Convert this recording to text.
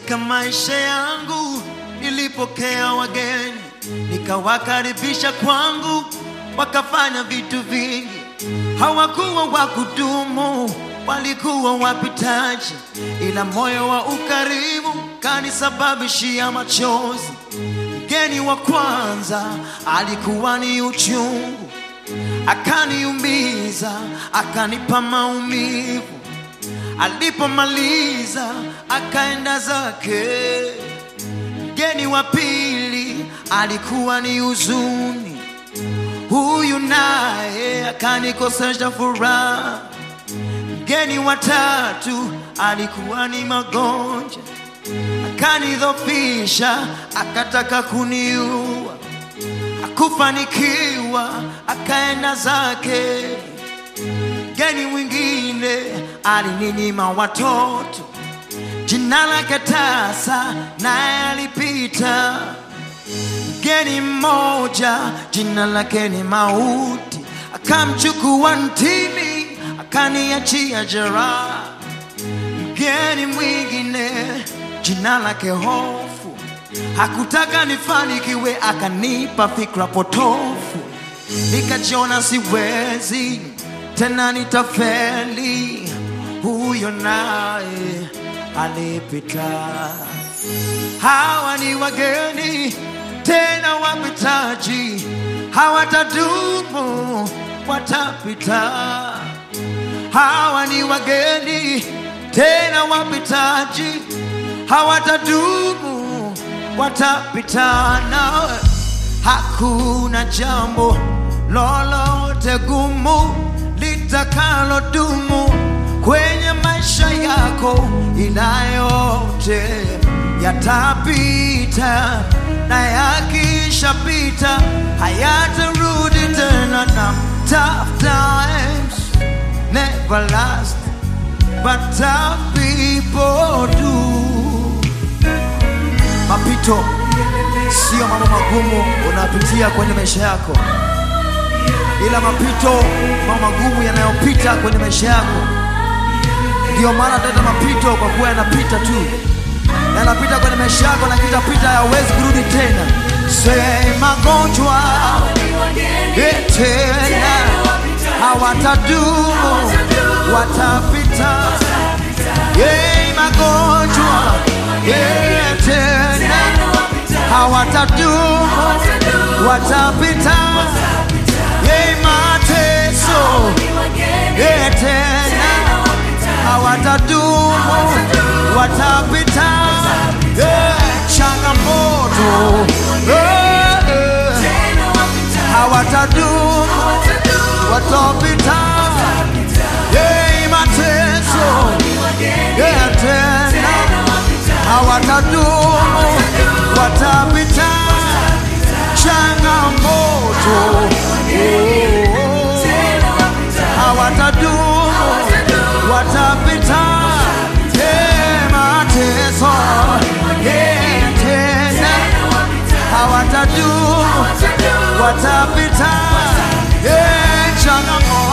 Katika maisha yangu nilipokea wageni, nikawakaribisha kwangu, wakafanya vitu vingi. Hawakuwa wa kudumu, walikuwa wapitaji, ila moyo wa ukarimu kanisababishia machozi. Mgeni wa kwanza alikuwa ni uchungu, akaniumiza, akanipa maumivu. Alipomaliza akaenda zake. Mgeni wa pili alikuwa ni huzuni, huyu naye akanikosesha furaha. Mgeni wa tatu alikuwa ni magonjwa, akanidhofisha, akataka kuniua. Akufanikiwa, akaenda zake. Mgeni mwingine alininyima watoto, jina lake tasa, naye alipita. Mgeni mmoja jina lake ni mauti, akamchukua ntini, akaniachia jeraha. Mgeni mwingine jina lake hofu, hakutaka nifanikiwe, akanipa fikra potofu, nikajiona siwezi tena, nitafeli. Huyo naye alipita. Hawa ni wageni tena wapitaji, hawatadumu, watapita. Hawa ni wageni tena wapitaji, hawatadumu, watapita. Nawe hakuna jambo lolote gumu litakalodumu kwenye maisha yako, ila yote yatapita, na yakishapita hayatarudi tena. Na tough times never last, but tough people do. Mapito sio mambo magumu unayopitia kwenye maisha yako, ila mapito mambo magumu yanayopita kwenye maisha yako. Ndiyo maana tunaita mapito, kwa kuwa yanapita tu, yanapita kwenye maisha yako na kitapita, hayawezi kurudi tena. Se magonjwa eh, tena hawatadumu, watapita. Ye magonjwa eh, tena hawatadumu, watapita. Ye mateso eh, tena hawatadumu, watapita. Eh, changamoto eh, eh, hawatadumu, watapita. Eh, mateso eh, tena hawatadumu, watapita. Changamoto oh, hawatadumu, watapita. Eh, mateso eh, tena hawatadumu, watapita. Eh, changamoto